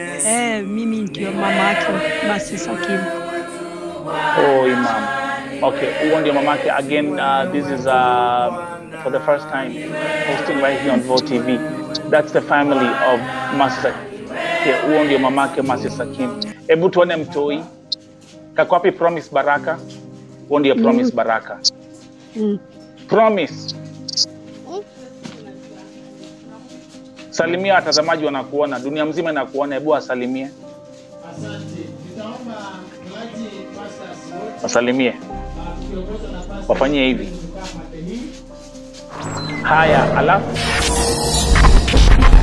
Eh, mimi ndio mama yake Masi Sakim. Oh, Imam. Okay, huo ndio mamake. Again, uh, this is uh, for the first time hosting right here on Vo TV. That's the family of Masi Sakim. Okay, huo ndio mamake Masi Sakim. Hebu tuone mtoi. Kako wapi Promise Baraka? Huo ndio Promise Baraka. Mm. Promise. Salimia watazamaji wanakuona, dunia mzima inakuona. Hebu wasalimie, Asante. Nitaomba mchungaji pastors wote wasalimie, uh, tukiongozwa na pastor wafanyie hivi. Mtukaa Mateni. Haya, alafu